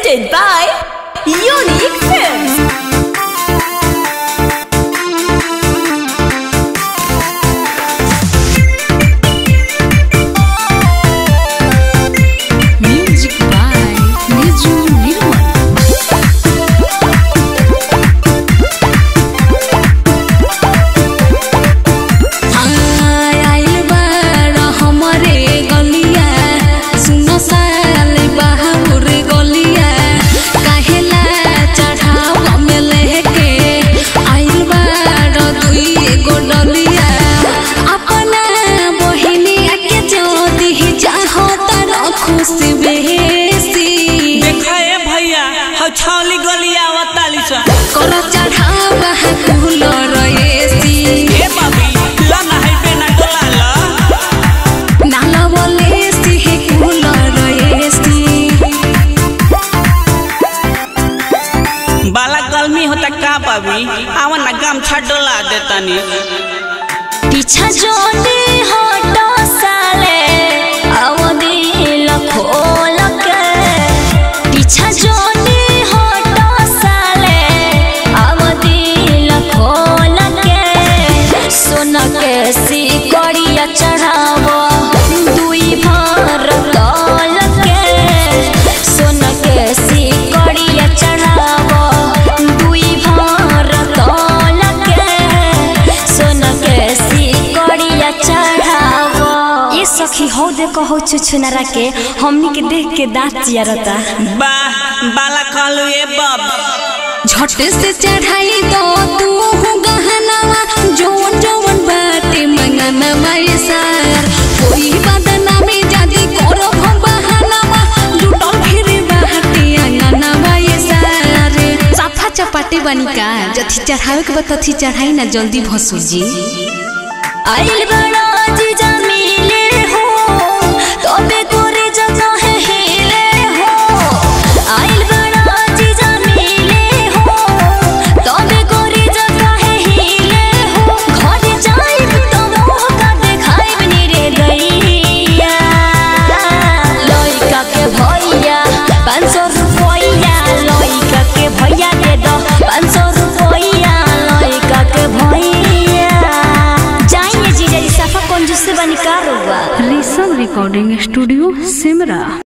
presented by Unique Films. Music by Niju Nirmal. आइल बाड़ हमरे गलिया सुनो साल बहाउर गलिया काहेला चढ़ावा में लेके आइल बाड़ दुई एगो डलिया अपना बहिनिया के जोदी चाहो तार खुशी बेसी देखा ए भैया हौ छौली गलिया आवताली सा कर चढ़ावा कुल रएसी ए बाबी ला ना है पे ना डोला ला नाला बोले सिहे कुल रएसी बाला गर्मी होता का बाबी आवा ना गमछा डोला देतानी पीछा जोने हटो साले अवधि खोल के पीछा जोने हटो साले अवधि खोल के सोन के सिकड़िया चढ़ावो दुई भर तल के सोन के सिकड़िया चढ़ावो दुई भर तल के सोन के सिकड़िया चढ़ावो ये सखी हो दे कहो छुछुनरा के हमनी के देख के दांत चियरता बा बाला कहलू ए बाब झट से चढ़ाई दो तू गहनवा जोन जोन बाटे मंगनवा ये सार कोई बदना में जादी करो हम बहनवा लुटल फिर बाटे अंगनवा ये सार साफा चपाटे बनी का जथी चढ़ावे के बा तथी चढ़ाई ना जल्दी भसु जी आइल बड़ा जीजा मिले हो तबे तोरे जगह है हिले हो आइल बड़ा जीजा मिले हो तबे तोरे जगह है हिले हो घर जाइब तो मोह का देखाइब नी रे गैया लइका के भैया पाँच सौ रुपया लइका के भैया दे दो पाँच सौ रुपया लइका के भैया जाइए जीजा जी साफा कंजूस से बनी का रुआ ऋषभ रिकॉर्डिंग स्टूडियो सिमरा